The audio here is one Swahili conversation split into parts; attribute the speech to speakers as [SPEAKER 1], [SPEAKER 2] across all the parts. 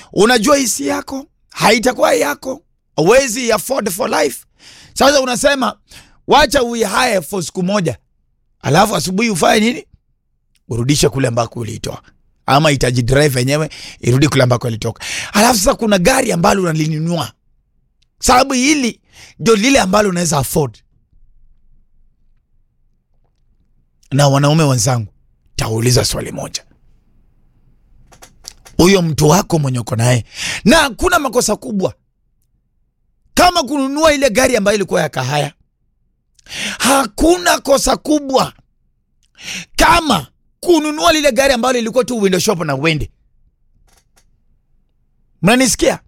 [SPEAKER 1] unajua hisi yako haitakuwa yako, huwezi afford for life. Sasa unasema wacha uihae for siku moja, alafu asubuhi ufanye nini? Urudishe kule ambako uliitoa, ama itajidrive yenyewe irudi kule ambako ilitoka. Alafu sasa kuna gari ambalo unalinunua, sababu hili ndio lile ambalo unaweza afford. Na wanaume wenzangu, tauliza swali moja, huyo mtu wako mwenye uko naye, na hakuna makosa kubwa kama kununua ile gari ambayo ilikuwa ya kahaya. Hakuna kosa kubwa kama kununua lile gari ambalo lilikuwa tu window shop na uende. Mnanisikia?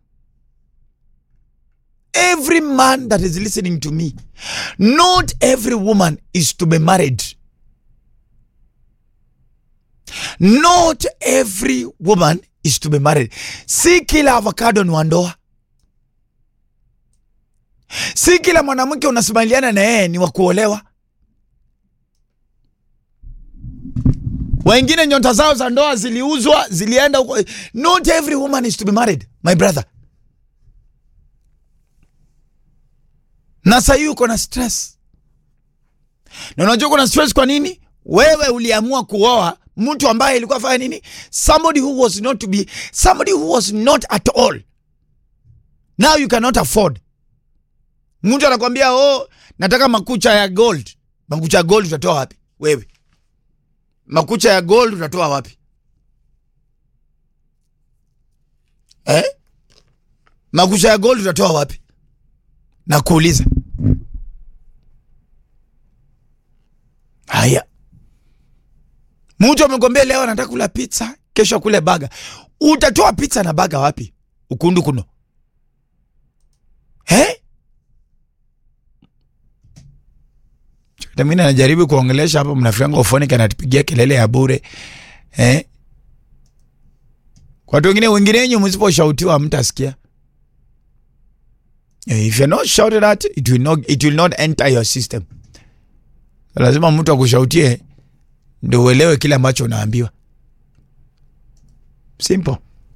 [SPEAKER 1] Every man that is listening to me, not every woman is to be married. Not every woman is to be married. Si kila avocado ni wa ndoa. Si kila mwanamke unasimaliana na yeye ni wa kuolewa. Wengine nyota zao za ndoa ziliuzwa, zilienda huko. Not every woman is to be married, my brother. Na sasa hivi uko na stress, na unajua uko na stress kwa nini? Wewe uliamua kuoa mtu ambaye ilikuwa fanya nini? Somebody who was not to be, somebody who was not at all. Now you cannot afford. Mtu anakwambia oh, nataka makucha ya gold. Makucha ya gold utatoa wapi wewe? Makucha ya gold utatoa wapi eh? Makucha ya gold utatoa wapi? Nakuuliza. Haya, mtu amekwambia leo anataka kula pizza, kesho kule baga. Utatoa pizza na baga wapi? Ukundu kuno eh? Mimi najaribu kuongelesha hapa, mnafikanga ufonike anatupigia kelele ya bure eh? Watu wengine wengine wenyu msiposhautiwa mtasikia. If you're not shouted at, it will not, it will not enter your system. Lazima mtu akushautie ndio uelewe kile ambacho unaambiwa. Simple.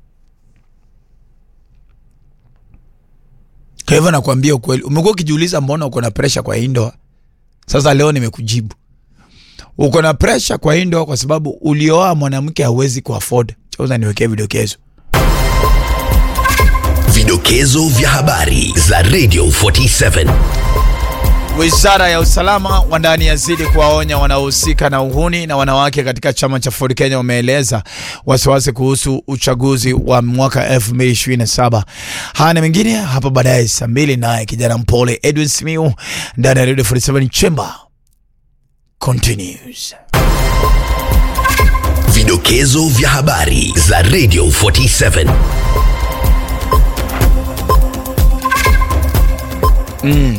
[SPEAKER 1] Kwa hivyo nakwambia ukweli, umekuwa ukijiuliza mbona uko na pressure kwa hii ndoa. Sasa leo nimekujibu. Uko na pressure kwa hii ndoa kwa sababu ulioa mwanamke hawezi kuafford. Chauza niwekee vidokezo.
[SPEAKER 2] Vidokezo vya habari za Radio 47.
[SPEAKER 1] Wizara ya usalama wa ndani yazidi kuwaonya wanaohusika na uhuni na wanawake katika chama cha Ford Kenya. Wameeleza wasiwasi kuhusu uchaguzi wa mwaka 2027. Haya na mengine hapa baadaye saa mbili, naye kijana mpole Edwin Simiu ndani ya Radio 47 Chamber continues.
[SPEAKER 2] Vidokezo vya habari za Radio 47.
[SPEAKER 1] Mm.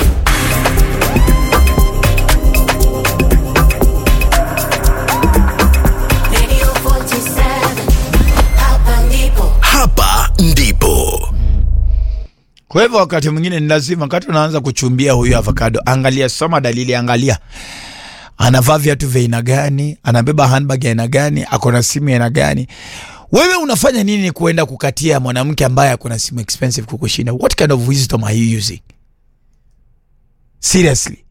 [SPEAKER 3] Radio 47, hapa ndipo.
[SPEAKER 2] Hapa ndipo
[SPEAKER 1] Kwa hivyo wakati mwingine ni lazima, wakati unaanza kuchumbia huyu avocado, angalia, soma dalili, angalia anavaa viatu vya aina gani, anabeba handbag ya aina gani, ako na simu ya aina gani. Wewe unafanya nini kuenda kukatia mwanamke ambaye ako na simu expensive kukushinda? What kind of wisdom are you using? Seriously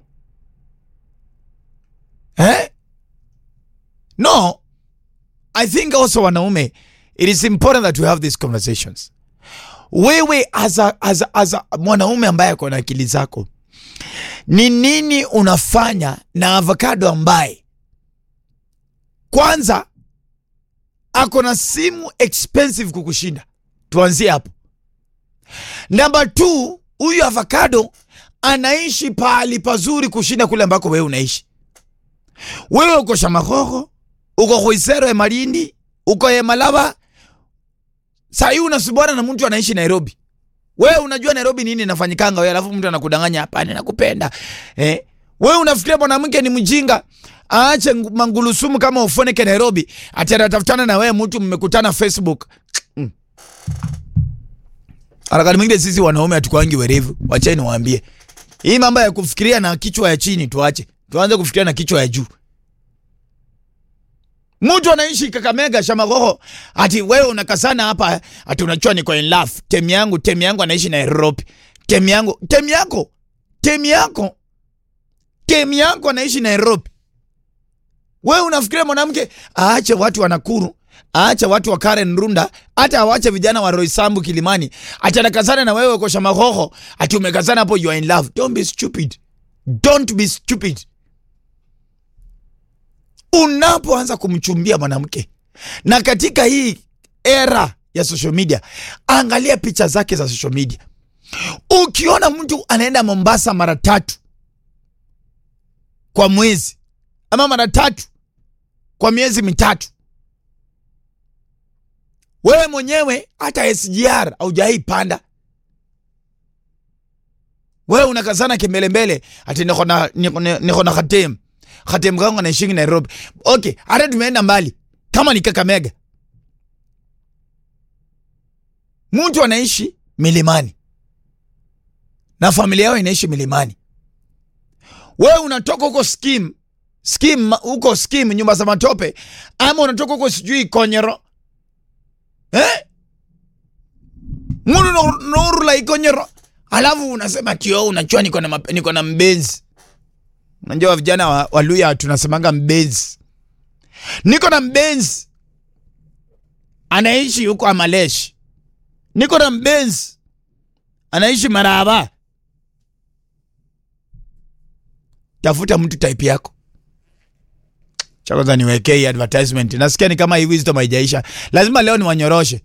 [SPEAKER 1] eh? No, I think also wanaume, it is important that we have these conversations wewe as a, as a, as a, mwanaume ambaye ako na akili zako, ni nini unafanya na avocado ambaye kwanza ako na simu expensive kukushinda? Tuanzie hapo. Namba two, huyu avocado anaishi pahali pazuri kushinda kule ambako wewe unaishi. Wewe uko Shamahoho, uko Khwisero ya Malindi, uko Yemalaba, Saa hii unasubwana na mtu anaishi Nairobi. Wewe unajua Nairobi nini inafanyikanga wewe, alafu mtu anakudanganya hapana, nakupenda. Eh? Wewe unafikiria mwanamke ni mjinga aache ngu- mangulusumu kama ufoneke Nairobi, ati atatafutana na wewe mtu mmekutana Facebook. Mm. Harakati mwingine sisi wanaume hatukwangi werevu. Wacheni niwaambie. Hii mambo ya kufikiria na kichwa ya chini tuache. Tuanze kufikiria na kichwa ya juu. Mtu anaishi Kakamega Shamagoho, ati wewe unakasana hapa, ati unachua niko in love. Temi yangu, temi yangu anaishi Nairobi. Temi yangu, temi yako, temi yako, temi yako anaishi Nairobi. Wewe unafikiria mwanamke aache watu wa Nakuru, aache watu wa Karen Runda, hata awache vijana wa Roysambu Kilimani, ati anakazana na wewe kwa Shamagoho, ati umekazana hapo, you are in love. Don't be stupid, don't be stupid unapoanza kumchumbia mwanamke na katika hii era ya social media, angalia picha zake za social media. Ukiona mtu anaenda Mombasa mara tatu kwa mwezi ama mara tatu kwa miezi mitatu, wewe mwenyewe hata SGR haujai panda, wewe unakazana kimbelembele, ati niko na niko na- niko na Khatem Khatem kangu anaishingi Nairobi. Okay, hata tumeenda mbali kama ni Kakamega, mtu anaishi milimani na familia yao inaishi milimani, wewe unatoka huko skim skim huko skim nyumba za matope, ama unatoka huko sijui Konyero eh? munu norula ikonyero, alafu unasema tio, unachua niko na map- niko na mbenzi Unajua vijana wa, wa Luya tunasemanga mbenzi. Niko na mbenzi anaishi huko Amalesh. Niko na mbenzi anaishi Maraba. Tafuta mtu type yako. Cha kwanza niwekee hii advertisement. Nasikia ni kama hii wisdom haijaisha. Lazima leo niwanyoroshe.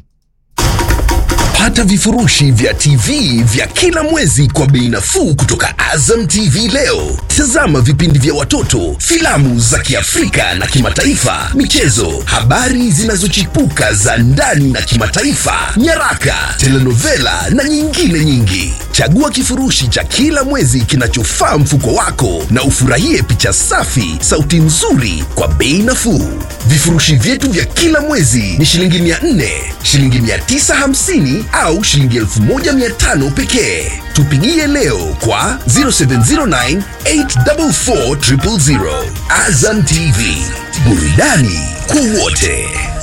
[SPEAKER 2] Pata vifurushi vya TV vya kila mwezi kwa bei nafuu kutoka Azam TV leo. Tazama vipindi vya watoto, filamu za Kiafrika na kimataifa, michezo, habari zinazochipuka za ndani na kimataifa, nyaraka, telenovela na nyingine nyingi. Chagua kifurushi cha kila mwezi kinachofaa mfuko wako na ufurahie picha safi, sauti nzuri kwa bei nafuu. Vifurushi vyetu vya kila mwezi ni shilingi 400, shilingi 950 au shilingi 1500 pekee. Tupigie leo kwa 0709 844 000. Azam TV, burudani kwa wote.